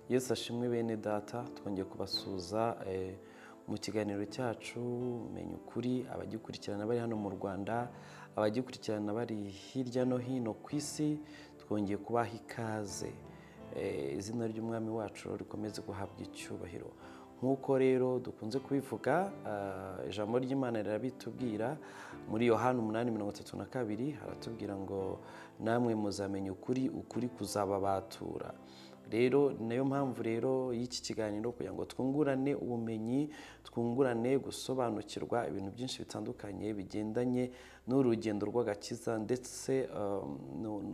yesu ashimwe bene data twongeye kubasuhuza mu kiganiro cyacu menya ukuri abagikurikirana bari hano mu rwanda abagikurikirana bari hirya no hino ku isi twongeye kubaha ikaze izina ry'umwami wacu rikomeze guhabwa icyubahiro nk'uko rero dukunze kubivuga ijambo ry'imana rirabitubwira muri yohani umunani mirongo itatu na kabiri haratubwira ngo namwe muzamenya ukuri ukuri kuzababatura rero ni nayo mpamvu rero y'iki kiganiro kugira ngo twungurane ubumenyi twungurane gusobanukirwa ibintu byinshi bitandukanye bigendanye n'urugendo rw'agakiza ndetse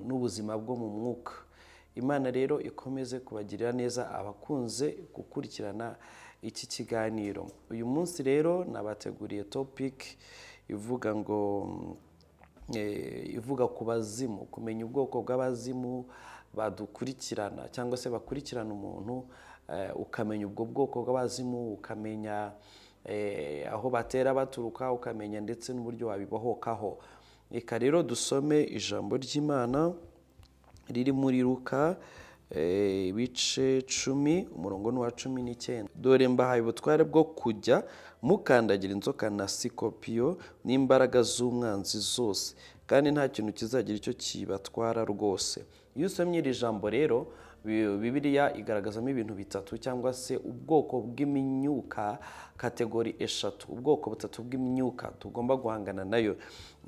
n'ubuzima bwo mu mwuka imana rero ikomeze kubagirira neza abakunze gukurikirana iki kiganiro uyu munsi rero nabateguriye topiki ivuga ngo ivuga ku bazimu kumenya ubwoko bw'abazimu badukurikirana cyangwa se bakurikirana umuntu ukamenya ubwo bwoko bw'abazimu ukamenya aho batera baturuka ukamenya ndetse n'uburyo wabibohokaho reka rero dusome ijambo ry'imana riri muri ruka ibice cumi umurongo ni uwa cumi n'icyenda dore mbahaye ubutware bwo kujya mukandagira inzoka na sikopiyo n'imbaraga z'umwanzi zose kandi nta kintu kizagira icyo kibatwara rwose iyo usomye iri jambo rero bibiriya igaragazamo ibintu bitatu cyangwa se ubwoko bw'imyuka kategori eshatu ubwoko butatu bw'imyuka tugomba guhangana nayo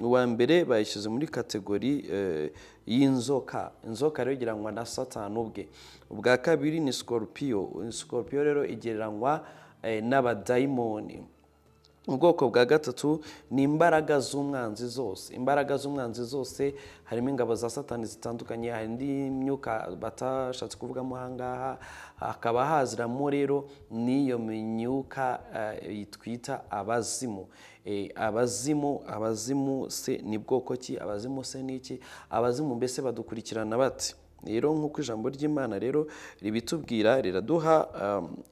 uwa mbere bayishyize muri kategori y'inzoka inzoka rero igereranywa na satani ubwe ubwa kabiri ni sikorupiyo sikorupiyo rero igereranywa n'abadayimoni ubwoko bwa gatatu ni imbaraga z'umwanzi zose imbaraga z'umwanzi zose harimo ingabo za satani zitandukanye hari indi myuka batashatse kuvugamo aha ngaha hakaba haziramo rero n'iyo myuka twita abazimu abazimu abazimu se ni bwoko ki abazimu se ni iki abazimu mbese badukurikirana bati rero nk'uko ijambo ry'imana rero ribitubwira riraduha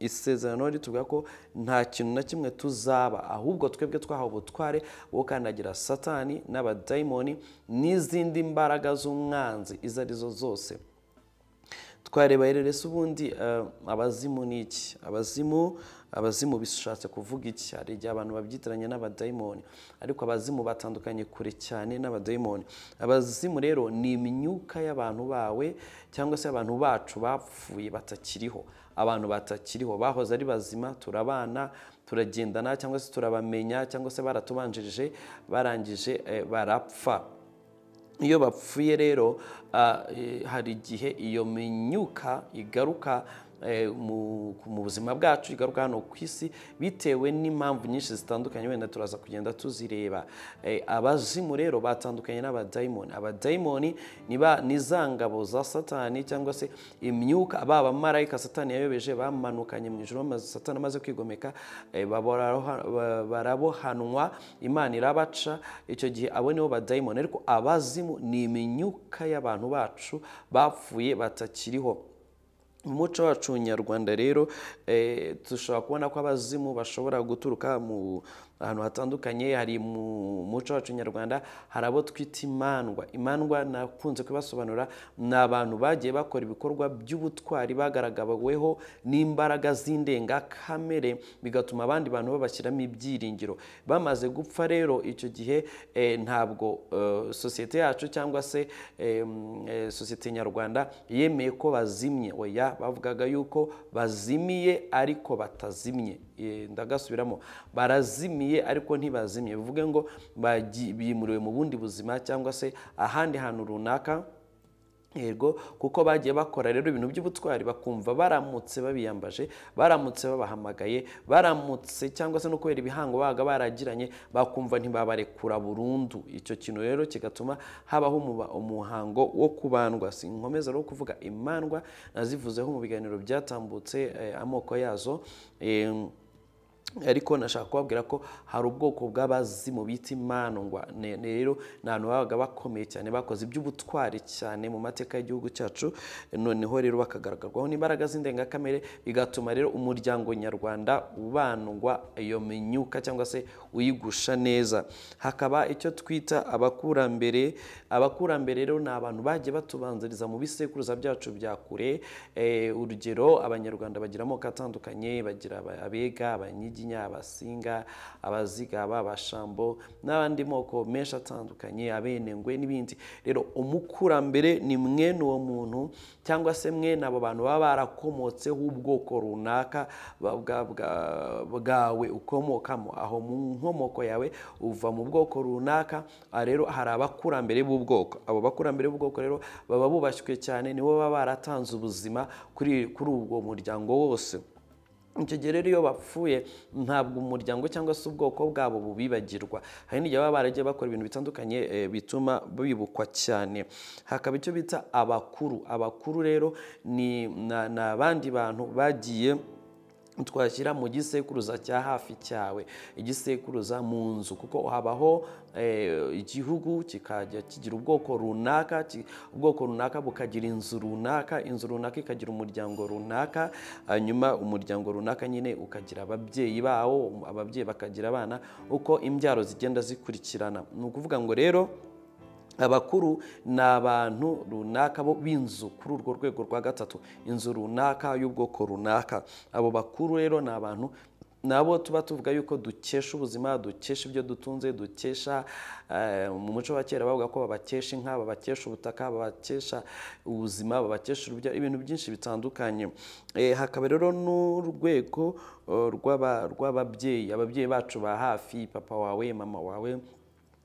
isezerano ritubwira ko nta kintu na kimwe tuzaba ahubwo twebwe twahawe ubutware wo kandagira satani n'abadayimoni n'izindi mbaraga z'umwanzi izo arizo zose twareba rero se ubundi abazimu ni iki abazimu abazimu bishatse kuvuga iki hari igihe abantu babyitiranya n'abadayimoni ariko abazimu batandukanye kure cyane n'abadayimoni abazimu rero ni imyuka y'abantu bawe cyangwa se abantu bacu bapfuye batakiriho abantu batakiriho bahoze ari bazima turabana turagendana cyangwa se turabamenya cyangwa se baratubanjirije barangije barapfa iyo bapfuye rero hari igihe iyo myuka igaruka mu buzima bwacu igaruka hano ku isi bitewe n'impamvu nyinshi zitandukanye wenda turaza kugenda tuzireba abazimu rero batandukanye n'abadayimoni abadayimoni ni za ngabo za satani cyangwa se imyuka baba abamarayika satani yayobeje bamanukanye mu ijoro satani amaze kwigomeka barabohanwa imana irabaca icyo gihe abo nibo badayimoni ariko abazimu ni imyuka y'abantu bacu bapfuye batakiriho mu muco wacu nyarwanda rero dushobora kubona ko abazimu bashobora guturuka mu ahantu hatandukanye hari mu muco wacu nyarwanda hari abo twita imandwa imandwa nakunze kubasobanura ni abantu bagiye bakora ibikorwa by'ubutwari bagaragaweho n'imbaraga z'indengakamere bigatuma abandi bantu babashyiramo ibyiringiro bamaze gupfa rero icyo gihe ntabwo sosiyete yacu cyangwa se sosiyete nyarwanda yemeye ko bazimye oya bavugaga yuko bazimiye ariko batazimye ndagasubiramo barazimiye ariko ntibazimye bivuge ngo bimuriwe mu bundi buzima cyangwa se ahandi hantu runaka yego kuko bagiye bakora rero ibintu by'ubutwari bakumva baramutse babiyambaje baramutse babahamagaye baramutse cyangwa se no kubera ibihango babaga baragiranye bakumva ntibabarekura burundu icyo kintu rero kigatuma habaho umuhango wo kubandwa si inkomeza rero kuvuga imandwa nazivuzeho mu biganiro byatambutse amoko yazo ariko nashaka kubabwira ko hari ubwoko bw'abazimu bita imandwa rero ni ahantu babaga bakomeye cyane bakoze iby'ubutwari cyane mu mateka y'igihugu cyacu noneho rero bakagaragarwaho n'imbaraga z'indengakamere bigatuma rero umuryango nyarwanda ubandwa iyo minyuka cyangwa se uyigusha neza hakaba icyo twita abakurambere abakurambere rero ni abantu bagiye batubanziriza mu bisekuruza byacu bya kure urugero abanyarwanda bagira amoko atandukanye bagira abega abanyigi abasinga abazigaba abashambo n'abandi moko menshi atandukanye abenengwe n'ibindi rero umukurambere ni mwene uwo muntu cyangwa se mwene abo bantu baba barakomotseho ubwoko runaka bwawe ukomokamo aho mu nkomoko yawe uva mu bwoko runaka rero hari abakurambere b'ubwoko abo bakurambere b'ubwoko rero baba bubashywe cyane nibo baba baratanze ubuzima kuri ubwo muryango wose icyo gihe rero iyo bapfuye ntabwo umuryango cyangwa se ubwoko bwabo bubibagirwa hari n'igihe baba baragiye bakora ibintu bitandukanye bituma bibukwa cyane hakaba icyo bita abakuru abakuru rero ni abandi bantu bagiye twashyira mu gisekuruza cya hafi cyawe igisekuruza mu nzu kuko habaho igihugu kikajya kigira ubwoko runaka ubwoko runaka bukagira inzu runaka inzu runaka ikagira umuryango runaka hanyuma umuryango runaka nyine ukagira ababyeyi bawo ababyeyi bakagira abana uko imbyaro zigenda zikurikirana ni ukuvuga ngo rero abakuru ni abantu runaka bo b'inzu kuri urwo rwego rwa gatatu inzu runaka y'ubwoko runaka abo bakuru rero ni abantu nabo tuba tuvuga yuko dukesha ubuzima dukesha ibyo dutunze dukesha mu muco wa kera bavuga ko babakesha inka babakesha ubutaka babakesha ubuzima babakesha urubya ibintu byinshi bitandukanye hakaba rero n'urwego rw'ababyeyi ababyeyi bacu ba hafi papa wawe mama wawe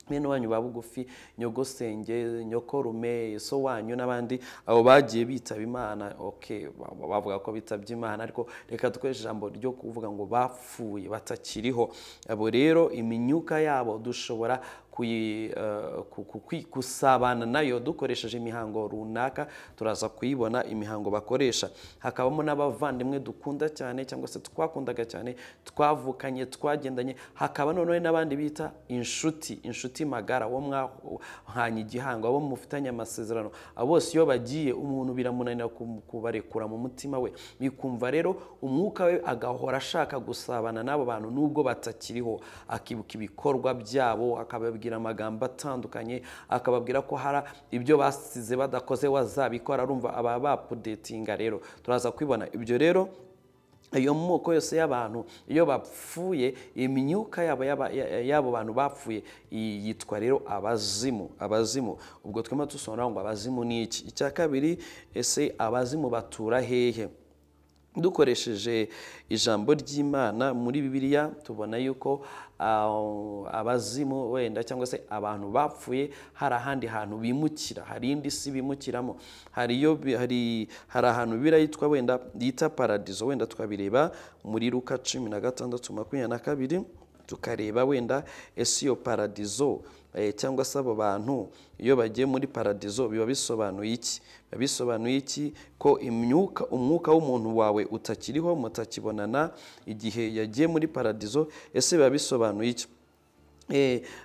bene wanyu ba bugufi nyogosenge nyokorume so wanyu n'abandi abo bagiye bitaba imana oke bavuga ko bitabye imana ariko reka dukoreshe ijambo ryo kuvuga ngo bapfuye batakiriho abo rero iminyuka yabo dushobora gusabana nayo dukoresheje imihango runaka turaza kuyibona imihango bakoresha hakabamo n'abavandimwe dukunda cyane cyangwa se twakundaga cyane twavukanye twagendanye hakaba noneho n'abandi bita inshuti inshuti magara abo mwahanye igihango abo mufitanye amasezerano abo bose iyo bagiye umuntu biramunanira kubarekura mu mutima we bikumva rero umwuka we agahora ashaka gusabana n'abo bantu nubwo batakiriho akibuka ibikorwa byabo akababwira amagambo atandukanye akababwira ko hari ibyo basize badakoze wazabikora arumva aba bapudetinga rero turaza kwibona ibyo rero iyo moko yose y'abantu iyo bapfuye imyuka y'abo bantu bapfuye yitwa rero abazimu abazimu ubwo twema dusobanura ngo abazimu ni iki icya kabiri ese abazimu batura hehe dukoresheje ijambo ry'imana muri bibiliya tubona yuko abazimu wenda cyangwa se abantu bapfuye hari ahandi hantu bimukira hari indi si bimukiramo hari ahantu bibiriya yitwa wenda yita paradizo wenda twabireba muri ruka cumi na gatandatu makumyabiri na kabiri tukareba wenda ese iyo paradizo cyangwa se abo bantu iyo bagiye muri paradizo biba bisobanuye iki biba bisobanuye iki ko imyuka umwuka w'umuntu wawe utakiriho mutakibonana igihe yagiye muri paradizo ese biba bisobanuye iki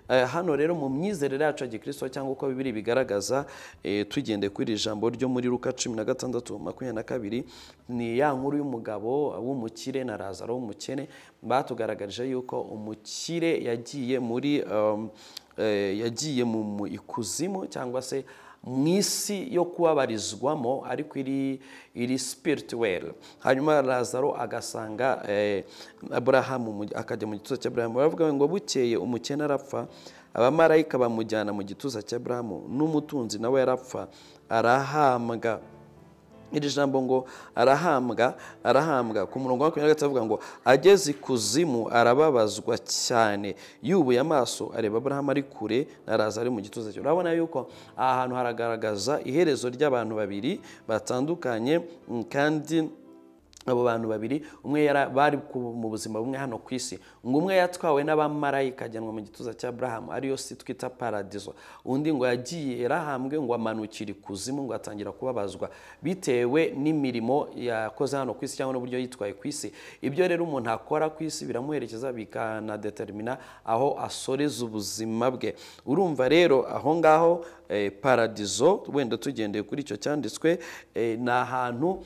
hano rero mu myizerere yacu ya gikirisito cyangwa uko bibiri bigaragaza tugende kuri iri jambo ryo muri ruka cumi na gatandatu makumyabiri na kabiri ni ya nkuru y'umugabo w'umukire na razaro w'umukene batugaragarije yuko umukire yagiye muri yagiye mu ikuzimu cyangwa se mu isi yo kubabarizwamo ariko iri iri spirituel hanyuma razaro agasanga aburahamu akajya mu gituza cy'aburahamu baravuga ngo bukeye umukene arapfa abamarayika bamujyana mu gituza cy'aburahamu n'umutunzi nawe yarapfa arahambwa iri jambo ngo arahambwa arahambwa ku murongo wa makumyabiri gatatu avuga ngo ageze ikuzimu arababazwa cyane yubuye amaso areba aburahamu ari kure na raza ari mu gituza cye urabona yuko aha hantu haragaragaza iherezo ry'abantu babiri batandukanye kandi abo bantu babiri umwe yara- bari ku- mu buzima bumwe hano ku isi ngo umwe yatwawe n'abamarayika ajyanwa mu gituza cya burahamu ariyo si twita paradizo undi ngo yagiye yarahambwe ngo amanukira ikuzimu ngo atangira kubabazwa bitewe n'imirimo yakoze hano ku isi cyangwa n'uburyo yitwaye ku isi ibyo rero umuntu akora ku isi biramuherekeza bikanadetermina aho asoreza ubuzima bwe urumva rero aho ngaho eh, paradizo wenda tugendeye kuri icyo cyanditswe eh, ni ahantu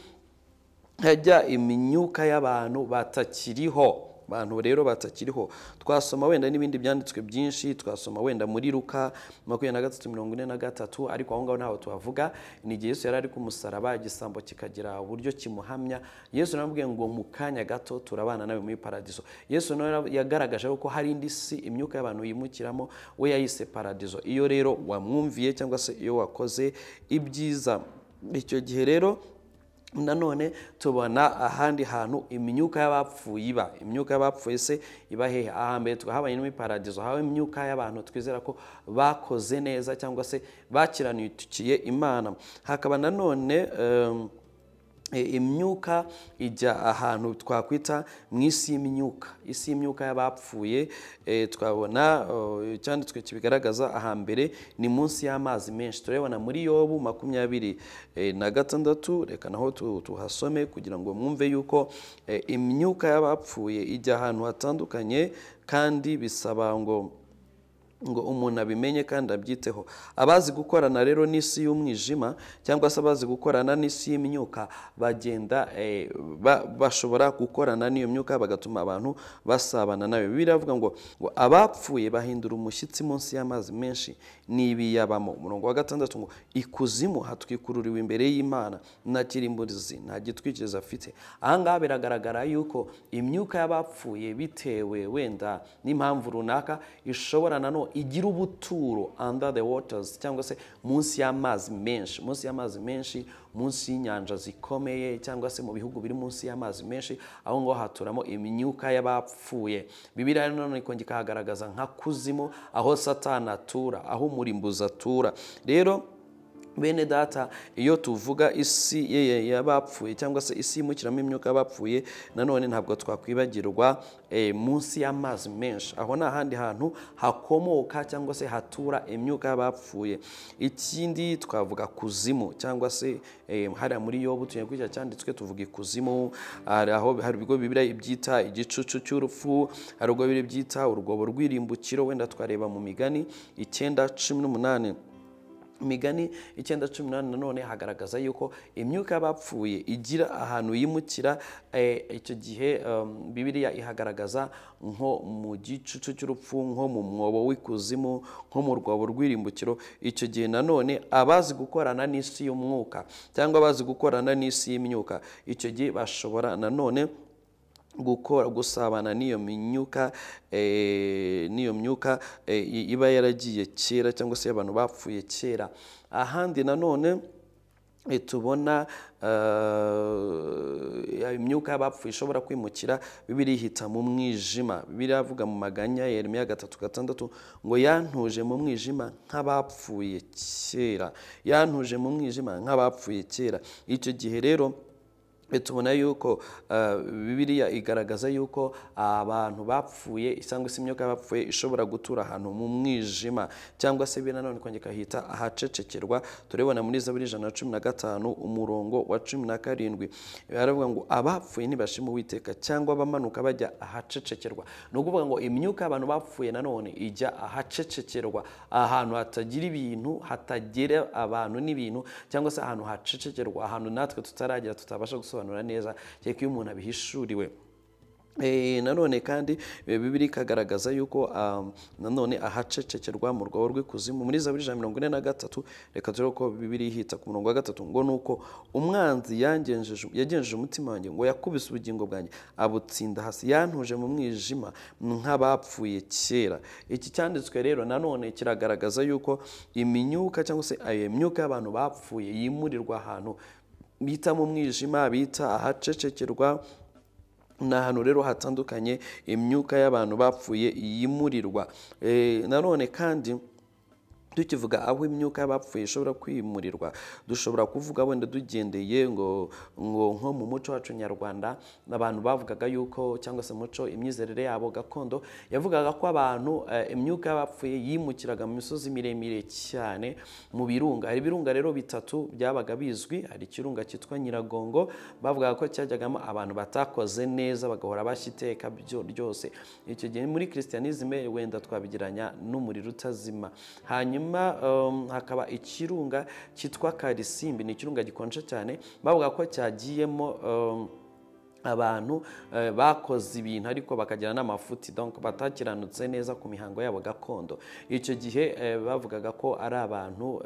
hajya imyuka y'abantu batakiriho abantu rero batakiriho twasoma wenda n'ibindi byanditswe byinshi twasoma wenda muri ruka makumyabiri na gatatu mirongo ine na gatatu ariko aho ngaho ntaho tuhavuga ni igihe yesu yari ari ku musaraba igisambo kikagira uburyo kimuhamya yesu naramubwiye ngo mu kanya gato turabana nawe muri paradizo yesu nawe yagaragaje ko hari indi si imyuka y'abantu yimukiramo we yayise paradizo iyo rero wamwumviye cyangwa se iyo wakoze ibyiza icyo gihe rero nanone tubona ahandi hantu imyuka y'abapfuye iba imyuka y'abapfuye se iba hehe ahambere twahabanye no muri paradizo haba imyuka y'abantu twizera ko bakoze neza cyangwa se bakiranikiye imana hakaba nanone em, E, imyuka ijya ahantu twakwita mu isi y'imyuka isi y'imyuka y'abapfuye e, twabona o, icyanditswe kibigaragaza ahambere ni munsi y'amazi menshi turabona muri yobu makumyabiri e, na gatandatu reka naho tu- tuhasome kugira ngo mwumve yuko e, imyuka y'abapfuye ijya ahantu hatandukanye kandi bisaba ngo ngo umuntu abimenye kandi abyiteho abazi gukorana rero n'isi y'umwijima cyangwa se abazi gukorana n'isi y'imyuka bagenda eh, ba- bashobora gukorana n'iyo myuka bagatuma abantu basabana nayo bibiliya iravuga ngo ngo abapfuye bahindura umushyitsi munsi y'amazi menshi n'ibiyabamo umurongo wa gatandatu ngo ikuzimu hatwikururiwe imbere y'imana nta kirimbuzi nta gitwikirizo afite ahangaha biragaragara yuko imyuka y'abapfuye bitewe wenda n'impamvu runaka ishobora nanone igira ubuturo under the waters cyangwa se munsi y'amazi menshi munsi y'amazi menshi munsi y'inyanja zikomeye cyangwa se mu bihugu biri munsi y'amazi menshi aho ngaho haturamo imyuka y'abapfuye bibiriya rero nanone ikongera ikahagaragaza nka kuzimu aho satani atura aho umurimbuzi atura rero bene data iyo tuvuga isi ye- ye- y'abapfuye cyangwa se isi yimukiramo imyuka y'abapfuye nanone ntabwo twakwibagirwa eh, munsi y'amazi menshi aho ni ahandi hantu hakomoka cyangwa se hatura imyuka y'abapfuye ikindi twavuga kuzimu cyangwa se eh, hariya muri yobu tugiye kuri cya cyanditswe tuvuga ikuzimu hari aho hari ibigo bibiri byita igicucu cy'urupfu hari ubwo bibiri byita urwobo rw'irimbukiro wenda twareba mu migani icyenda cumi n'umunani imigani icyenda cumi n'umunani nanone hagaragaza yuko imyuka y'abapfuye igira ahantu yimukira eh, icyo gihe um, bibiliya ihagaragaza nko mu gicucu cy'urupfu nko mu mwobo w'ikuzimu nko mu rwobo rw'irimbukiro icyo gihe nanone abazi gukorana n'isi y'umwuka cyangwa abazi gukorana n'isi y'imyuka icyo gihe bashobora nanone gukora gusabana n'iyo myuka eh, n'iyo myuka eh, i- iba yaragiye kera cyangwa se abantu bapfuye kera ahandi nanone eh, tubona eh, imyuka y'abapfuye ishobora kwimukira bibiri ihita mu mwijima bibiri avuga mu maganya yeremiya gatatu gatandatu ngo yantuje mu mwijima nk'abapfuye kera yantuje mu mwijima nk'abapfuye kera icyo gihe rero E, tubona yuko eh, bibiliya igaragaza yuko abantu bapfuye cyangwa se imyuka y'abapfuye ishobora gutura ahantu mu mwijima cyangwa se bino nanone ikongera ikahita ahacecekerwa turabona muri zaburi ijana na cumi na gatanu umurongo wa cumi na karindwi baravuga ngo abapfuye ntibashima uwiteka cyangwa abamanuka bajya ahacecekerwa ni ukuvuga ngo imyuka y'abantu bapfuye nanone ijya ahacecekerwa ahantu hatagira ibintu hatagera abantu n'ibintu cyangwa se ahantu hacecekerwa ahantu natwe tutaragera tutabasha gusobanura neza kereka iyo umuntu abihishuriwe Eh, nanone kandi eh, bibiri ikagaragaza yuko um, nanone ahacecekerwa mu rwobo rw'ikuzimu muri zaburi ijana na mirongo ine na gatatu reka turebe ko bibiri ihita ku murongo wa gatatu ngo ni uko umwanzi yangenjeje- yagenjeje umutima wanjye ngo yakubise ubugingo bwanjye abutsinda hasi yantuje mu mwijima nk'abapfuye kera iki cyanditswe rero nanone kiragaragaza yuko imyuka cyangwa se ayo myuka y'abantu bapfuye yimurirwa ahantu bita mu mwijima bita ahacecekerwa ni ahantu rero hatandukanye imyuka y'abantu bapfuye yimurirwa Eh, nanone kandi tukivuga aho imyuka y'abapfuye ishobora kwimurirwa dushobora kuvuga wenda dugendeye ngo ngo nko mu muco wacu nyarwanda abantu bavugaga yuko cyangwa se muco imyizerere yabo gakondo yavugaga ko abantu eh, imyuka y'abapfuye yimukiraga mu misozi miremire cyane mu birunga hari ibirunga rero bitatu byabaga bizwi hari ikirunga cyitwa nyiragongo bavugaga ko cyajyagamo abantu batakoze neza bagahora bashya iteka byo ryose icyo gihe muri christianisme wenda twabigeranya n'umuriro utazima hanyuma hanyuma hakaba ikirunga cyitwa karisimbi ni ikirunga gikonje cyane bavuga ko cyagiyemo abantu bakoze ibintu ariko bakagira n'amafuti batakiranutse neza ku mihango yabo gakondo icyo gihe bavugaga ko ari abantu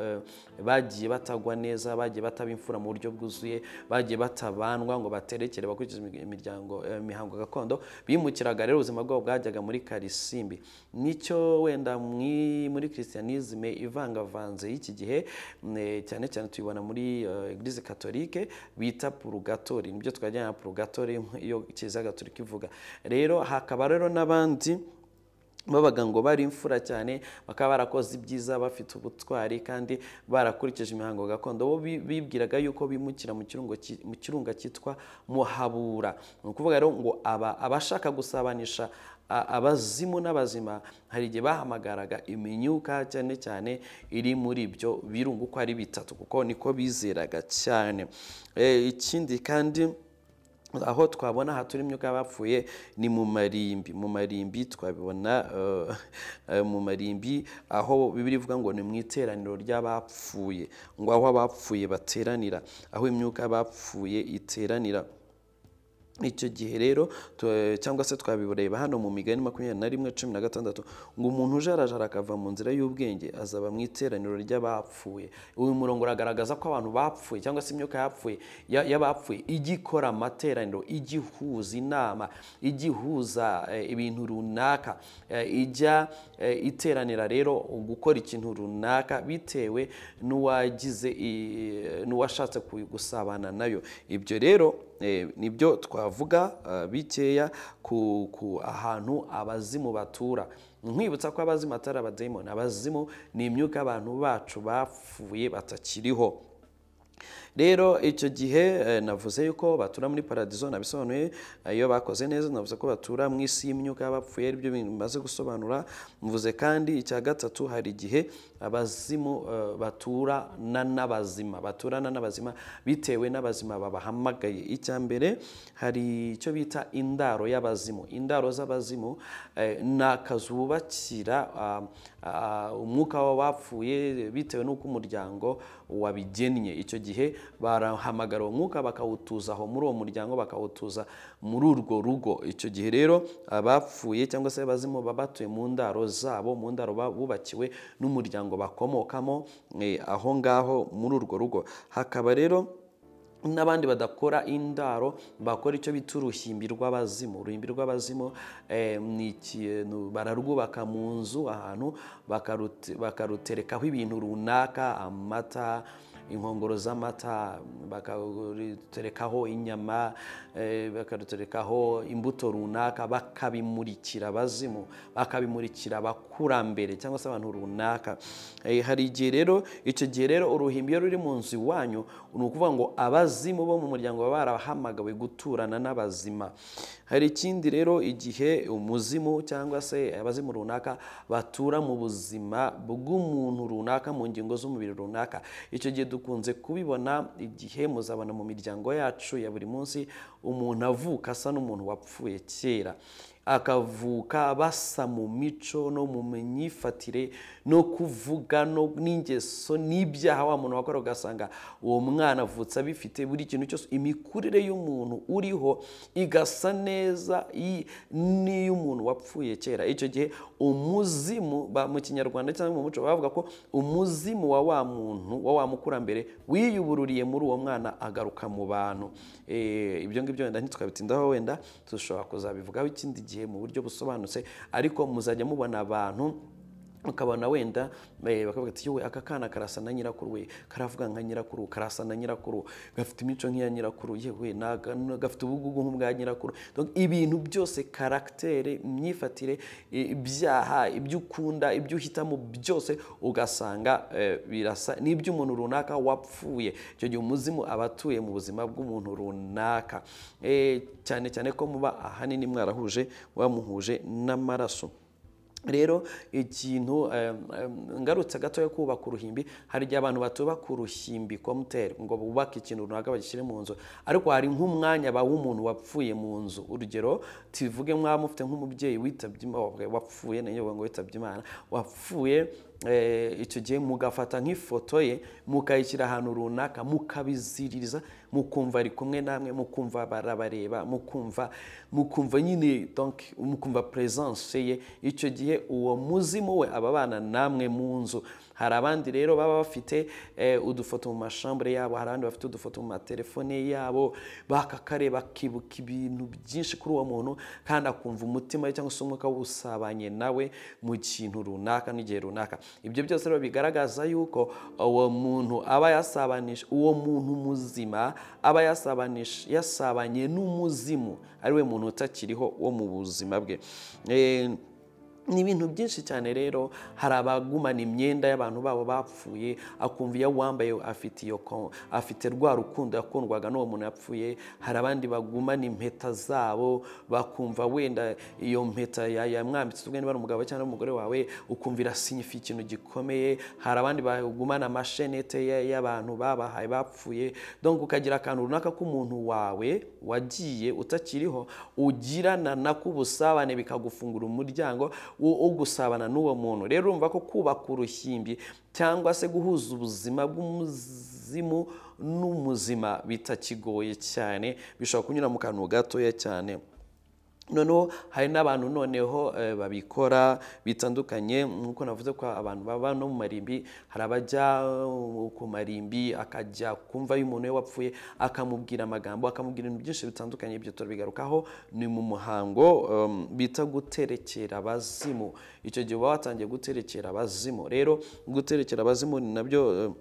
bagiye batagwa neza bagiye bataba imfura mu buryo bwuzuye bagiye batabandwa ngo baterekere bakurikize imiryango imihango gakondo bimukiraga rero ubuzima bwabo bwajyaga muri karisimbi nicyo wenda muri christianisme ivangavanze y'iki gihe cyane cyane tuyibona muri eglise katolike bita purugatori nibyo twajyana na purugatori iyo kiliziya gatolika ivuga rero hakaba rero n'abandi babaga ngo bari imfura cyane bakaba barakoze ibyiza bafite ubutwari kandi barakurikije imihango gakondo bo bibwiraga yuko bimukira mu kirunga cyitwa muhabura ni ukuvuga rero ngo abashaka gusabanisha abazimu n'abazima hari igihe bahamagaraga iminyuka cyane cyane iri muri ibyo birunga uko ari bitatu kuko niko bizeraga cyane ikindi kandi aho twabona aha turi imyuka y'abapfuye ni mu marimbi mu marimbi twabibona mu marimbi aho bibiri ivuga ngo ni mu iteraniro ry'abapfuye ngo aho abapfuye bateranira aho imyuka y'abapfuye iteranira icyo gihe rero cyangwa se twabibureba hano mu migani makumyabiri na rimwe cumi na gatandatu ngo umuntu ujarajara akava mu nzira y'ubwenge azaba mu iteraniro ry'abapfuye uyu murongo uragaragaza ko abantu bapfuye cyangwa se imyuka yapfuye y'abapfuye ijya ikora amateraniro ijya ihuza inama ijya ihuza ibintu runaka ijya iteranira rero gukora ikintu runaka bitewe n'uwagize n'uwashatse gusabana nayo ibyo rero nibyo twavuga bikeya ku ahantu abazimu batura nkwibutsa ko abazimu atari abadayimoni abazimu ni imyuka abantu bacu bapfuye batakiriho rero icyo gihe navuze yuko batura muri paradizo nabisobanuye iyo bakoze neza navuze ko batura mu isi y'imyuka y'abapfuye aribyo bimaze gusobanura mvuze kandi icya gatatu hari igihe abazimu baturana n'abazima baturana n'abazima bitewe n'abazima babahamagaye icya mbere hari icyo bita indaro y'abazimu indaro z'abazimu ni akazu bubakira umwuka w'abapfuye bitewe n'uko umuryango wabigennye icyo gihe barahamagara uwo mwuka bakawutuza aho muri uwo muryango bakawutuza muri urwo rugo icyo gihe rero abapfuye cyangwa se abazimu baba batuye mu ndaro zabo mu ndaro bubakiwe n'umuryango bakomokamo aho ngaho muri urwo rugo hakaba rero n'abandi badakora indaro bakora icyo bita uruhimbi rw'abazimu uruhimbi rw'abazimu ni ikintu bararwubaka mu nzu ahantu bakaruterekaho ibintu runaka amata inkongoro z'amata bakaruterekaho inyama bakaruterekaho imbuto runaka bakabimurikira abazimu bakabimurikira abakurambere cyangwa se abantu runaka hari igihe rero icyo gihe rero uruhimbi ruri mu nzu iwanyu ni ukuvuga ngo abazimu bo mu muryango baba barahamagawe guturana n'abazima hari ikindi rero igihe umuzimu cyangwa se abazimu runaka batura mu buzima bw'umuntu runaka mu ngingo z'umubiri runaka icyo gihe dukunze kubibona igihe muzabona mu miryango yacu ya buri munsi umuntu avuka asa n'umuntu wapfuye kera akavuka basa mu mico no mu myifatire no kuvuga n'ingeso n'ibyaha wa muntu wakora ugasanga uwo mwana avutse abifite buri kintu cyose imikurire y'umuntu uriho igasa neza n'iy'umuntu wapfuye kera icyo gihe umuzimu mu kinyarwanda cyangwa mu muco bavuga ko umuzimu wa wa muntu wa wa mukurambere wiyubururiye muri uwo mwana agaruka mu bantu ibyo ngibyo wenda ntitwabitindaho wenda dushobora kuzabivugaho ikindi gihe mu buryo busobanutse ariko muzajya mubona abantu ukabona wenda eh, bakavuga ati yewe aka kana karasa na nyirakuru we karavuga nka nyirakuru karasa na nyirakuru gafite imico nk'iya nyirakuru yewe naga- na- gafite ubugugu nk'ubwa nyirakuru Donc, ibintu byose karagitere imyifatire i- ibyaha ibyo ukunda ibyo uhitamo byose ugasanga eh, birasa n'iby'umuntu runaka wapfuye icyo gihe umuzimu aba atuye mu buzima bw'umuntu runaka Eh, cyane cyane ko muba ahanini mwarahuje wamuhuje n'amaraso rero ikintu em, em, ngarutse gatoya kubaka uruhimbi hari igihe abantu batubaka uruhimbi komuteri ngo bubake ikintu runaka bagishyire mu nzu ariko hari nk'umwanya baha umuntu wapfuye mu nzu urugero tuvuge mwaba mufite nk'umubyeyi witabye Imana- wapfuye ni yo ngo witabye imana wapfuye Eh, icyo gihe mugafata nk'ifoto ye mukayishyira ahantu runaka mukabiziririza mukumva ari kumwe namwe mukumva barabareba mukumva mukumva nyine donc mukumva presence ye icyo gihe uwo muzimu we aba abana namwe mu nzu hari abandi rero baba bafite eh, udufoto mu mashambure yabo hari abandi bafite udufoto mu matelefone yabo bakakareba bakibuka ibintu byinshi kuri uwo muntu kandi akumva umutima we cyangwa se umwuka w'usabanye nawe mu kintu runaka n'igihe runaka ibyo byose rero bigaragaza yuko uwo muntu aba yasabanisha uwo muntu muzima aba yasabanisha yasabanye n'umuzimu ari we muntu utakiriho wo mu buzima bwe Eh, ni ibintu byinshi cyane rero hari abagumana imyenda y'abantu babo bapfuye akumva iyo uwambaye afite iyo ko- afite rwa rukundo yakundwaga n'uwo muntu yapfuye hari abandi bagumana impeta zabo bakumva wenda iyo mpeta ya- yamwambitse ubwo niba ari umugabo cyangwa umugore wawe ukumva irasinyifa ikintu gikomeye hari abandi bagumana amashenete ya- y'abantu babahaye bapfuye donc ukagira akantu runaka k'umuntu wawe wagiye utakiriho ugirana nako ubusabane bikagufungura umuryango wo wo gusabana n'uwo muntu rero urumva ko kubaka uruhimbi cyangwa se guhuza ubuzima bw'umuzimu n'umuzima bitakigoye cyane bishobora kunyura mu kantu gatoya cyane noneho hari n'abantu noneho eh, babikora bitandukanye nk'uko navuze ko abantu baba no mu marimbi hari abajya eh, ku marimbi akajya kumva iyo umuntu we wapfuye akamubwira amagambo akamubwira ibintu byinshi bitandukanye ibyo turabigarukaho ni mu muhango em, bita guterekera abazimu icyo gihe uba watangiye guterekera abazimu rero guterekera abazimu ni nabyo em,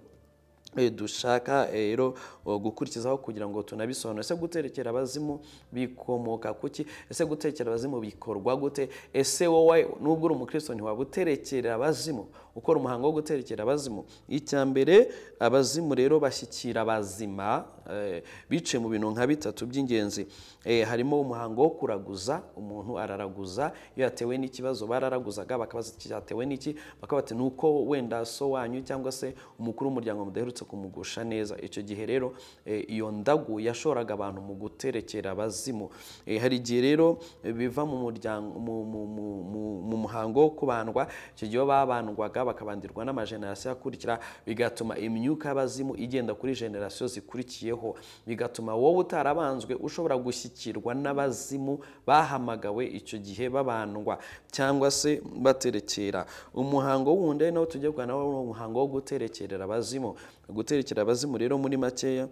Eh, dushaka eh, rero eh, gukurikizaho kugira ngo tunabisobanure ese guterekera abazimu bikomoka kuki ese guterekera abazimu bikorwa gute ese wowe nubwo uri umukristo ntiwaba uterekera abazimu ukora umuhango wo guterekera abazimu icya mbere abazimu rero bashyikira abazima eh, biciye mu bintu nka bitatu by'ingenzi Eh, harimo umuhango wo kuraguza umuntu araraguza iyo yatewe n'ikibazo bararaguzaga bakabaza iki cyatewe n'iki bakaba bati ni uko wenda so wanyu cyangwa se umukuru w'umuryango mudaherutse kumugusha neza icyo gihe rero eh, iyo ndagu yashoraga abantu mu guterekera abazimu Eh, hari igihe rero eh, biva mu muryango mu- mu- mu- mu- mu muhango wo kubandwa icyo gihe iyo babandwaga bakabandirwa n'amajenerasiyo akurikira bigatuma imyuka y'abazimu igenda kuri jenerasiyo zikurikiyeho bigatuma wowe utarabanzwe ushobora gushyikirwa n'abazimu bahamagawe icyo gihe babandwa cyangwa se baterekera umuhango wundi ari nawo tujya kuganira nawo ni umuhango wo guterekerera abazimu guterekera abazimu rero muri makeya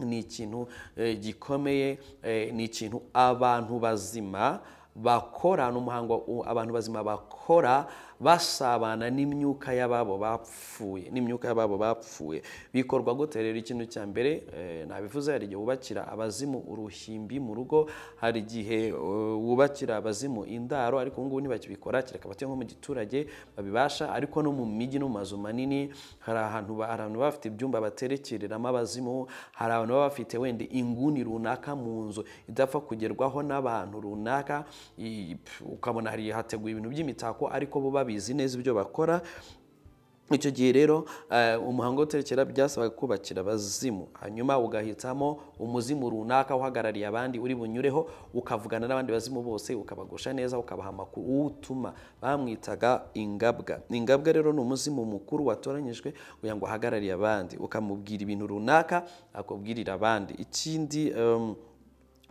ni ikintu eh, gikomeye eh, ni ikintu abantu bazima bakora ni umuhango u- abantu bazima bakora basabana n'imyuka y'ababo bapfuye n'imyuka y'ababo bapfuye bikorwa gute rero ikintu cya mbere eh, nabivuze hari igihe wubakira abazimu uruhimbi mu rugo hari igihe eh, wubakira abazimu indaro ariko ubu ngubu ntibakibikora kereka batuye nko mu giturage babibasha ariko no mu mijyi no mu mazu manini hari ahantu ba- hari abantu baba bafite ibyumba baterekereramo abazimu hari abantu baba bafite wenda inguni runaka mu nzu idapfa kugerwaho n'abantu runaka i- pf, ukabona hari hateguye ibintu by'imitako ariko bo babizi neza ibyo bakora icyo gihe rero eh, umuhango wo guterekera byasabaga kubakira abazimu hanyuma ugahitamo umuzimu runaka uhagarariye abandi uri bunyureho ukavugana n'abandi bazimu bose ukabagusha neza ukabaha amakuru utuma bamwitaga ingabwa ingabwa rero ni umuzimu mukuru watoranyijwe kugira ngo ahagarariye abandi ukamubwira ibintu runaka akubwirira abandi ikindi em,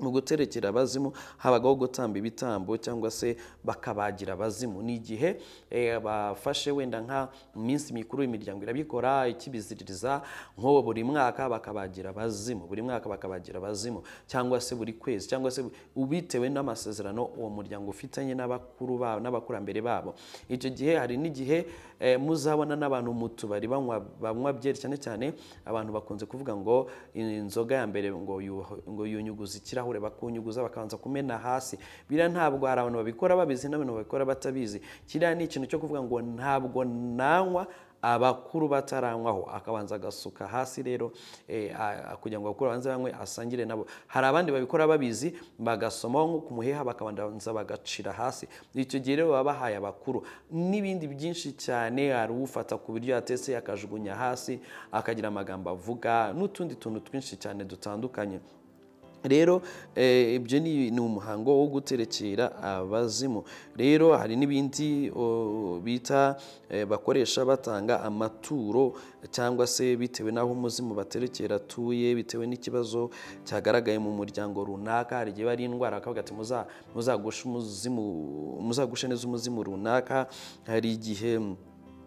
mu guterekera abazimu habagaho gutamba ibitambo cyangwa se bakabagira abazimu ni igihe eh, bafashe wenda nka minsi mikuru imiryango irabikora ikibiziririza nko buri mwaka bakabagira abazimu buri mwaka bakabagira abazimu cyangwa se buri kwezi cyangwa se bitewe n'amasezerano uwo muryango ufitanye n'abakuru babo n'abakurambere babo icyo gihe hari n'igihe eh, muzabona n'abantu mu tubari banywa banywa byeri cyane cyane abantu bakunze kuvuga ngo inzoga ya mbere ngo yu- ngo yunyuguza ikirahure ibirahure bakunyuguza bakabanza kumena hasi biriya ntabwo hari abantu babikora babizi n'abantu babikora batabizi kiriya ni ikintu cyo kuvuga ngo ntabwo nanywa abakuru bataranywaho akabanza agasuka hasi rero eh, a- a- kugira ngo abakuru babanze banywe asangire nabo hari abandi babikora babizi bagasomaho nko ku muheha bakabanza bagacira hasi icyo gihe rero baba bahaye abakuru n'ibindi byinshi cyane hari ufata ku biryo yatetse akajugunya hasi akagira amagambo avuga n'utundi tuntu twinshi cyane dutandukanye rero eh, ibyo ni ni umuhango wo guterekera abazimu rero hari n'ibindi o, bita eh, bakoresha batanga amaturo cyangwa se bitewe n'aho umuzimu baterekera atuye bitewe n'ikibazo cyagaragaye mu muryango runaka hari igihe bari indwara bakavuga ati "Muza- muzagushe umuzimu muzagushe neza umuzimu runaka hari igihe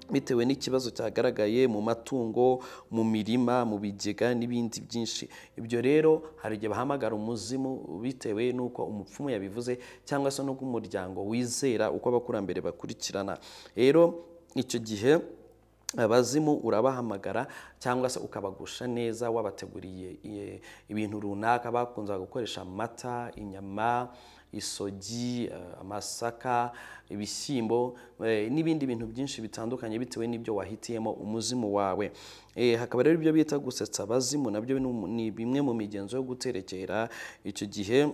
bitewe n'ikibazo cyagaragaye mu matungo mu mirima mu bigega n'ibindi byinshi ibyo rero hari igihe bahamagara umuzimu bitewe n'uko umupfumu yabivuze cyangwa se n'uko umuryango wizera uko abakurambere bakurikirana rero icyo gihe abazimu urabahamagara cyangwa se ukabagusha neza wabateguriye eh, ibintu runaka bakunze gukoresha amata inyama isogi eh, amasaka ibishyimbo eh, n'ibindi bintu byinshi bitandukanye bitewe n'ibyo wahitiyemo umuzimu wawe Eh, hakaba rero ibyo bita gusetsa abazimu nabyo ni umu- ni bimwe mu migenzo yo guterekera icyo gihe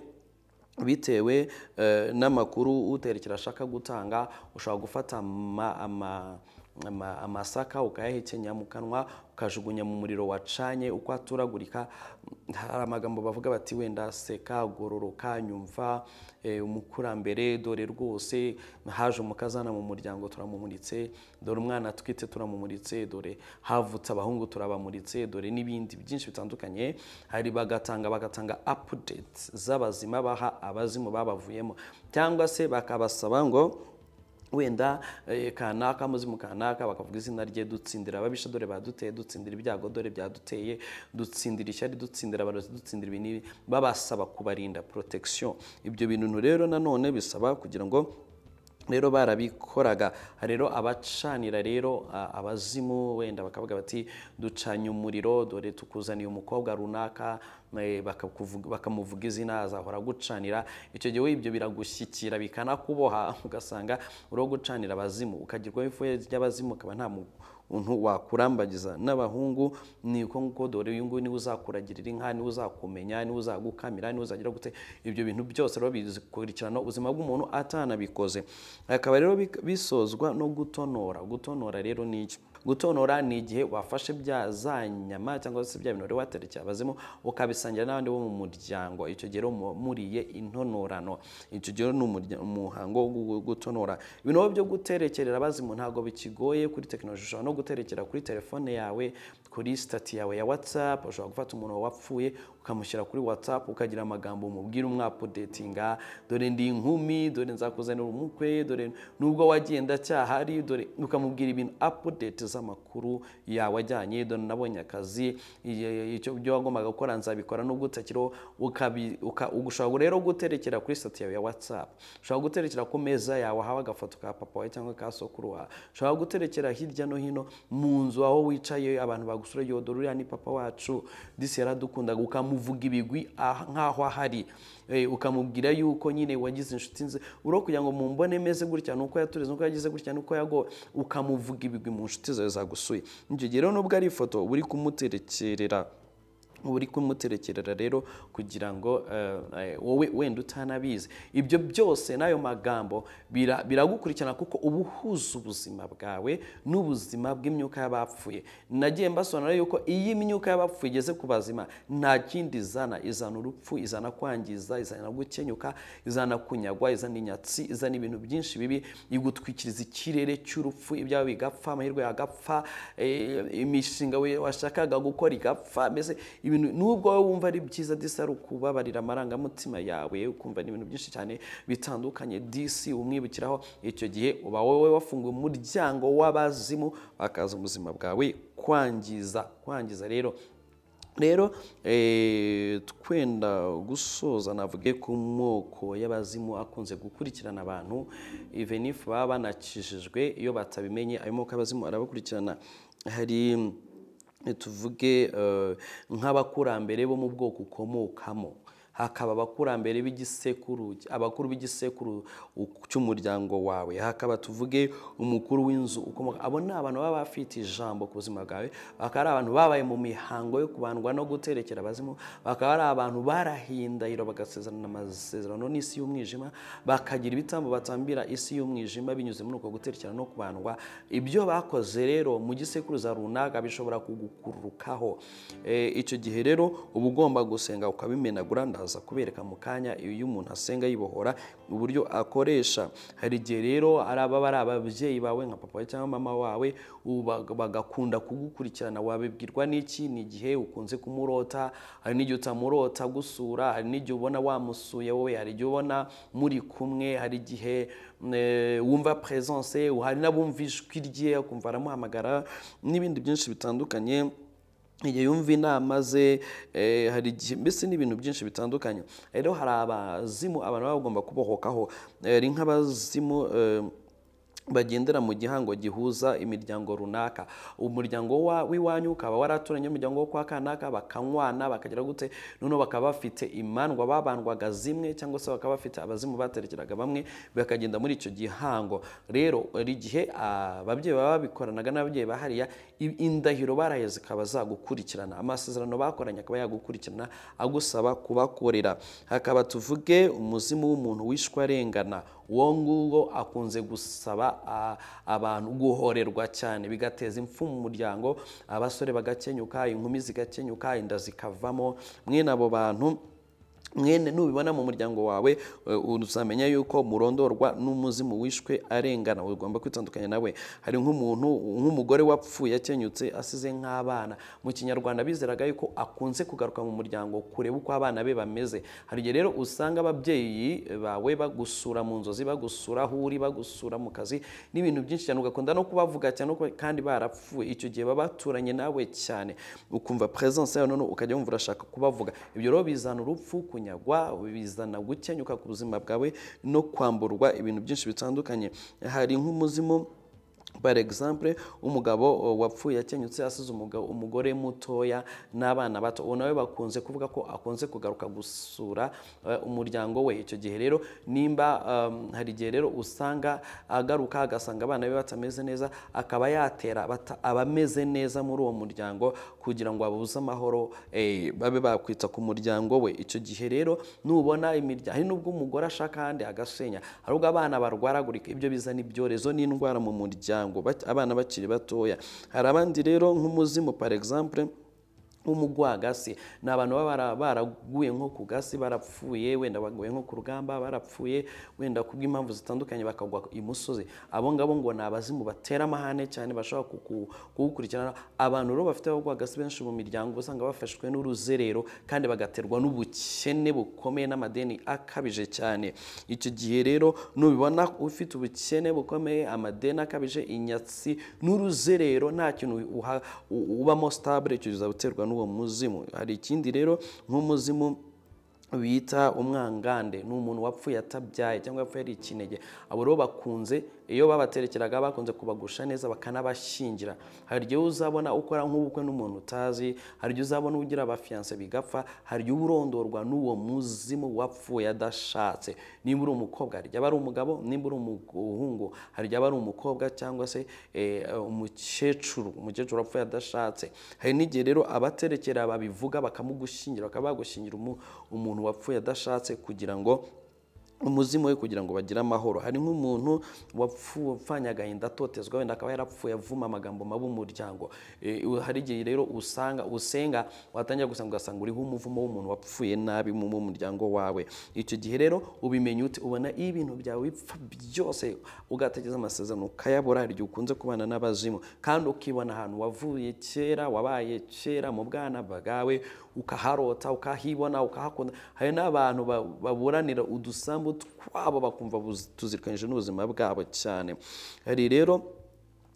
bitewe eh, n'amakuru uterekera ashaka gutanga ushobora gufata ama- ama- ama- amasaka ukayahekenya mu kanwa ukajugunya mu muriro wacanye uko aturagurika hari amagambo bavuga bati wenda seka gororoka nyumva eh, umukurambere dore rwose haje umukazana mu muryango turamumunitse dore umwana twite turamumuritse dore havutse abahungu turabamuritse dore n'ibindi byinshi bitandukanye hari bagatanga bagatanga updates z'abazima baha abazimu babavuyemo cyangwa se bakabasaba ngo wenda eh, kanaka muzimu kanaka bakavuga izina rye dutsindira ababisha dore baduteye dutsindira ibyago dore byaduteye dutsindira ishyari dutsindira abarozi dutsindira ibi n'ibi babasaba kubarinda protection ibyo bintu rero nanone bisaba kugira ngo rero barabikoraga rero abacanira rero a- abazimu wenda bakavuga bati ducanye umuriro dore tukuzaniye umukobwa runaka eh, bakakuvuga- bakamuvuga izina azahora agucanira icyo gihe we ibyo biragushyikira bikanakuboha ugasanga uri uwo gucanira abazimu ukagirwaho ifu y'abazimu ukaba nta mu- untu wakurambagiza n'abahungu ni uko nguko dore uyu nguyu niwe uzakuragirira inka niwe uzakumenya niwe uzagukamira niwe uzagira gute ibyo bintu byose rero bikurikirana ubuzima bw'umuntu atanabikoze akaba rero bik- bisozwa no gutonora gutonora rero ni iki gutonora ni igihe wafashe bya za nyama cyangwa se bya bintu wari waterekeye abazimu ukabisangira n'abandi bo mu muryango icyo gihe rero muba muriye intonorano icyo gihe rero ni umurya- umuhango wo gutonora ibintu rero byo guterekerera abazimu ntabwo bikigoye kuri tekinoloji ushobora no guterekera kuri telefone yawe kuri sitati yawe ya watsapu ushobora gufata umuntu wapfuye ukamushyira kuri watsapu ukagira amagambo umubwira umwapudetinga dore ndi inkumi dore nzakuzanira umukwe dore nubwo wagenda cyahari dore ukamubwira ibintu apudeti z'amakuru yawe ajyanye dore nabonye akazi iye- icyo byo wagombaga gukora nzabikora nubwo utakiriho ukabi- uka- ushobora rero guterekera kuri sitati yawe ya watsapu ushobora guterekera ku meza yawe haba agafoto ka papa wawe cyangwa ka sokuru wawe ushobora guterekera hirya no hino mu nzu aho wicaye abantu bagusura yodora uriya ni papa wacu disi yaradukundaga ukamuvuga ibigwi ah- nk'aho ahari Eh, ukamubwira yuko nyine wagize inshuti nze uro kugira ngo mumbone meze gutya nuko yatureze nuko yagize gutya nuko yagowe ukamuvuga ibigwi mu nshuti zawe zagusuye icyo gihe rero nubwo ari ifoto uba uri kumuterekerera uba uri kumuterekerera rero kugira ngo eh, eh, wowe wenda utanabizi ibyo byose n'ayo magambo bira- biragukurikirana kuko uba uhuza ubuzima bwawe n'ubuzima bw'imyuka y'abapfuye nagiye mbasobanurira yuko iyo imyuka y'abapfuye igeze ku bazima nta kindi izana izana urupfu izana kwangiza izana gukenyuka izana kunyagwa izana inyatsi izana ibintu byinshi bibi igutwikiriza ikirere cy'urupfu ibyawe bigapfa amahirwe yagapfa eh, imishinga we- washakaga gukora igapfa mbese ibintu n'ubwo wowe wumva ari byiza disi ari ukubabarira amarangamutima yawe ukumva ni ibintu byinshi cyane bitandukanye disi umwibukiraho icyo gihe uba wowe wafunguye umuryango w'abazimu bakaza ubuzima bwawe kwangiza kwangiza rero rero twenda gusoza navuge ku moko y'abazimu akunze gukurikirana abantu ivenifu baba banakijijwe iyo batabimenye ayo moko y'abazimu arabakurikirana hari tuvuge nk'abakurambere bo mu bwoko ukomokamo hakaba abakurambere b'igisekuru abakuru b'igisekuru cy'umuryango wawe hakaba tuvuge umukuru w'inzu ukomoka abo ni abantu baba bafite ijambo ku buzima bwawe bakaba ari abantu babaye mu mihango yo kubandwa no guterekera abazimu bakaba ari abantu barahindahiro bagasezerana amasezerano n'isi y'umwijima bakagira ibitambo batambira isi y'umwijima binyuze muri uko guterekera no kubandwa ibyo bakoze rero mu gisekuruza runaka bishobora kugukururukaho icyo gihe rero uba ugomba gusenga ukabimenagura ndaza aza kubereka mu kanya iyo umuntu asenga yibohora uburyo akoresha hari igihe rero ari ababa ari ababyeyi bawe nka papa cyangwa mama wawe bagakunda kugukurikirana wabibwirwa n'iki ni igihe ukunze kumurota hari n'igihe utamurota gusura hari n'igihe ubona wamusuye wowe hari igihe ubona muri kumwe hari igihe wumva presence hari n'abumva ijwi rye ukumva aramuhamagara n'ibindi byinshi bitandukanye igihe yumva inama ze hari igihe mbese n'ibintu byinshi bitandukanye rero hari abazimu abantu baba bagomba kubohokaho hari nk'abazimu bagendera mu gihango gihuza imiryango runaka umuryango w'iwanyu ukaba waraturanye umuryango wo kwa kanaka bakanywana bakagira gute noneho bakaba bafite imandwa babandwaga zimwe cyangwa se bakaba bafite abazimu baterekeraga bamwe bakagenda muri icyo gihango rero hari igihe ababyeyi baba babikoranaga n'ababyeyi ba hariya indahiro baraheze zikaba zagukurikirana amasezerano bakoranye akaba yagukurikirana agusaba kubakorera hakaba tuvuge umuzimu w'umuntu wishwa arengana uwo nguwo akunze gusaba abantu guhorerwa cyane bigateza impfu mu muryango abasore bagakenyuka inkumi zigakenyuka inda zikavamo mwene abo bantu mwene nubibona mu muryango wawe uzamenya yuko murondorwa n'umuzimu wishwe arengana ugomba kwitandukanya nawe hari nk'umuntu nk'umugore wapfuye akenyutse asize nk'abana mu kinyarwanda bizeraga yuko akunze kugaruka mu muryango kureba uko abana be bameze hari igihe rero usanga ababyeyi bawe bagusura mu nzozi bagusura aho uri bagusura mu kazi n'ibintu byinshi cyane ugakunda no kubavuga cyane kandi barapfuye icyo gihe baba baturanye nawe cyane ukumva presence yawe noneho ukajya wumva urashaka kubavuga ibyo rero bizana urupfu kunyagwa bizana gukenyuka ku buzima bwawe no kwamburwa ibintu byinshi bitandukanye hari nk'umuzimu par exemple umugabo wapfuye akenyutse asize umugore mutoya n'abana bato uwo nawe bakunze kuvuga ko akunze kugaruka gusura umuryango we icyo gihe rero nimba hari igihe rero usanga agaruka agasanga abana be batameze neza akaba yatera abameze neza muri uwo muryango kugira ngo abuze amahoro babe bakwita ku muryango we icyo gihe rero nubona imiryango hari n'ubwo umugore ashaka ahandi agasenya hari ubwo abana barwaragurika ibyo bizana ibyorezo n'indwara mu muryango abana bakiri batoya hari abandi rero nk'umuzimu par exemple nk'umugwagasi ni abantu baba baraguye nko ku gasi barapfuye wenda baguye nko ku rugamba barapfuye wenda ku bw'impamvu zitandukanye bakagwa imusozi abo ngabo ngo ni abazimu batera amahane cyane bashobora kuwukurikirana abantu rero bafite abagwagasi benshi mu miryango usanga bafashwe n'uruzerero kandi bagaterwa n'ubukene bukomeye n'amadeni akabije cyane icyo gihe rero nubibona ufite ubukene bukomeye amadeni akabije inyatsi n'uruzerero nta kintu ubamo sitabure icyo uzabuterwa n'uwo muzimu hari ikindi rero nk'umuzimu bita umwangande ni umuntu wapfuye atabyaye cyangwa yapfuye ari ikinege abo rero bakunze iyo babaterekeraga bakunze kubagusha neza bakanabashyingira hari igihe uzabona ukora nk'ubukwe n'umuntu utazi hari igihe uzabona ugira abafiyanse bigapfa hari igihe urondorwa n'uwo muzimu wapfuye adashatse niba uri umukobwa hari igihe aba ari umugabo niba uri umuhungu hari igihe aba ari umukobwa cyangwa se umukecuru umukecuru wapfuye adashatse hari n'igihe rero abaterekera babivuga bakamugushyingira bakaba bagushyingira umuntu wapfuye adashatse kugira ngo umuzimu we kugira ngo bagire amahoro hari nk'umuntu wapfanye agahinda atotezwa wenda akaba yarapfuye avuma amagambo mabi umuryango hari igihe rero usanga usenga watangira gusanga ugasanga uriho umuvumo w'umuntu wapfuye nabi mu muryango wawe icyo gihe rero ubimenya ute ubona iyo ibintu byawe bipfa byose ugategereza amasezerano ukayabura hari igihe ukunze kubana n'abazimu kandi ukibona ahantu wavuye kera wabaye kera mu bwana bwawe ukaharota ukahibona ukahakunda hari n'abantu ba- baburanira udusambu twabo bakumva buzi- tuzirikanyije n'ubuzima bwabo cyane hari rero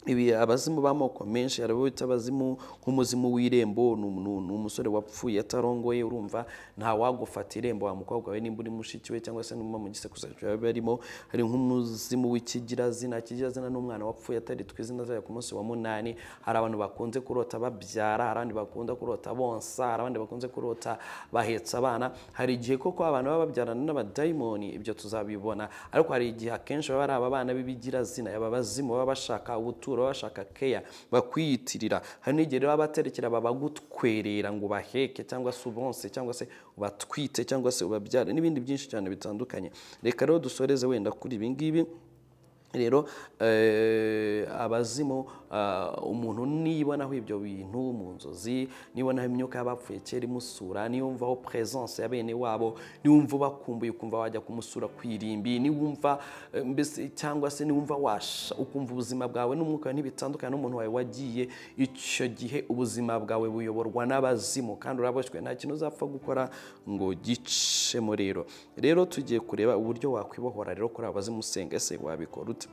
ibi abazimu b'amoko menshi hari abo bita abazimu nk'umuzimu w'irembo ni umu- ni umusore wapfuye atarongoye urumva ntawagufata irembo wa mukobwa we nimba uri mushiki we cyangwa se niba mu gisekuzo biba barimo hari nk'umuzimu w'ikigirazina ikigirazina ni umwana wapfuye ataritwa izina ryayo ku munsi wa munani hari abantu bakunze kurota babyara hari abandi bakunda kurota bonsa hari abandi bakunze kurota bahetse abana hari igihe koko abantu baba babyarana n'abadayimoni ibyo tuzabibona ariko hari igihe akenshi baba ari aba bana b'ibigirazina aba bazimu baba bashaka ubuturo baba bashaka keya bakwiyitirira hari n'igihe rero baba baterekera babagutwerera ngo ubaheke cyangwa se ubonse cyangwa se ubatwite cyangwa se ubabyare n'ibindi byinshi cyane bitandukanye reka rero dusoreze wenda kuri ibi ngibi rero eh, abazimu ah, umuntu nibonaho ibyo bintu mu nzozi nibonaho imyuka y'abapfuye kera imusura niyumvaho presence ya bene wabo niwumva ubakumbuye ukumva wajya kumusura ku irimbi niwumva eh, mbese cyangwa se niwumva washa ukumva ubuzima bwawe n'umwuka wawe ntibitandukanye n'umuntu wawe wagiye icyo gihe ubuzima bwawe buyoborwa n'abazimu kandi uraboshywe nta kintu uzapfa gukora ngo gicemo rero rero tugiye kureba uburyo wakwibohora rero kuri aba bazimu usenga ese wabikora ute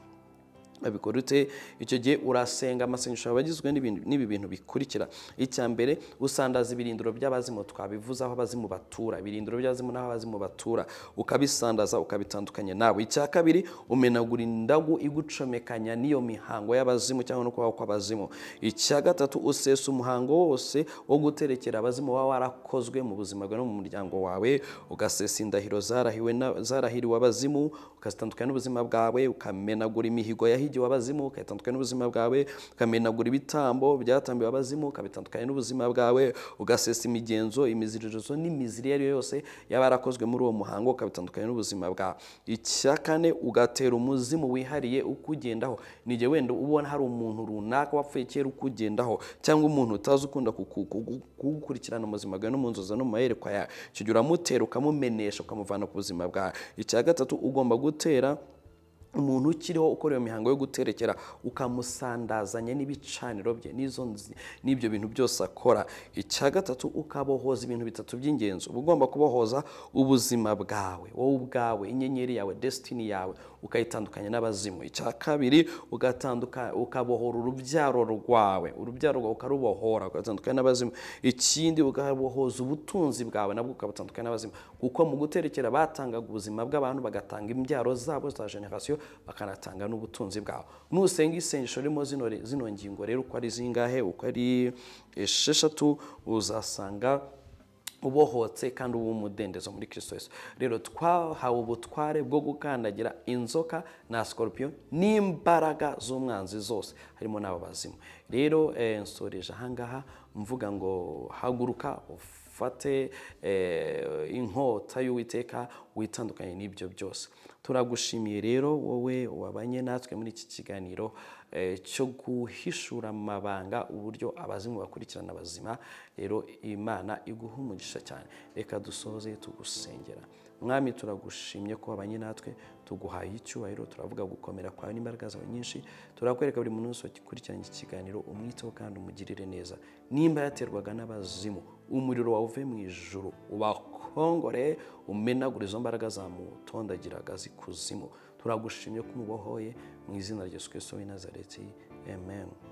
abikora ute icyo gihe urasenga amasengesho aba agizwe n'ibintu- n'ibi bintu bikurikira icya mbere usandaza ibirindiro by'abazimu twabivuze aho abazimu batura ibirindiro by'abazimu n'aho abazimu batura ukabisandaza ukabitandukanya nawe icya kabiri umenagura indagu igucomekanya n'iyo mihango y'abazimu cyangwa no kubaho kw'abazimu icya gatatu usesa umuhango wose wo guterekera abazimu waba warakozwe mu buzima bwawe no mu muryango wawe ugasesa indahiro zarahiwe na- zarahiriwe abazimu ukazitandukanya n'ubuzima bwawe ukamenagura imihigo yahigiwe abazimu ukayitandukanya n'ubuzima bwawe ukamenagura ibitambo byatambiwe abazimu ukabitandukanya n'ubuzima bwawe ugasesa imigenzo imiziririzo n'imiziri iyo ari yo yose yaba yarakozwe muri uwo muhango ukabitandukanya n'ubuzima bwawe icya kane ugatera umuzimu wihariye ukugendaho ni igihe wenda ubona hari umuntu runaka wapfuye kera ukugendaho cyangwa umuntu utazi ukunda kuku- kuku- kugukurikirana mu buzima bwawe no mu nzozi no mu mayerekwa yawe icyo gihe uramutera ukamumenesha ukamuvana ku buzima bwawe icya gatatu ugomba gutera umuntu ukiriho ukora iyo mihango yo guterekera ukamusandazanya n'ibicaniro bye n'izo nzi- n'ibyo bintu byose akora icya gatatu ukabohoza ibintu bitatu by'ingenzi uba ugomba kubohoza ubuzima bwawe wowe ubwawe inyenyeri yawe desitini yawe ukayitandukanya n'abazimu icya kabiri ugatanduka ukabohora urubyaro rwawe urubyaro rwawe ukarubohora ugatandukanya n'abazimu ikindi ukabohoza ubutunzi bwawe nabwo ukabutandukanya n'abazimu kuko mu guterekera batangaga ubuzima bw'abantu bagatanga imbyaro zabo za generasiyo bakanatanga n'ubutunzi bwabo nusenga isengesho ririmo zino, zino ngingo rero uko ari zingahe uko ari esheshatu uzasanga ubohotse kandi uba umudendezo muri kirisito yesu rero twahawe ubutware bwo gukandagira inzoka na sikoropiyo n'imbaraga z'umwanzi zose harimo n'abo bazimu rero eh, nsoreje ahangaha mvuga ngo haguruka ufate eh, inkota y'uwiteka witandukanye n'ibyo byose turagushimiye rero wowe wabanye natwe muri iki kiganiro eh, cyo guhishura amabanga uburyo abazimu bakurikirana abazima rero imana iguha umugisha cyane reka dusoze tugusengera mwami turagushimye ko wabanye natwe tuguhaye icyubahiro turavuga gukomera kwawe n'imbaraga zawe nyinshi turakwereka buri muntu wese wakurikiranye iki kiganiro umwiteho kandi umugirire neza nimba yaterwaga n'abazimu umuriro wawe uve mu ijuru ubakongore umenagure izo mbaraga zamutondagiraga zikuzimu turagushimye ko umubohoye mu izina rya yesu kirisito w'i nazareti amen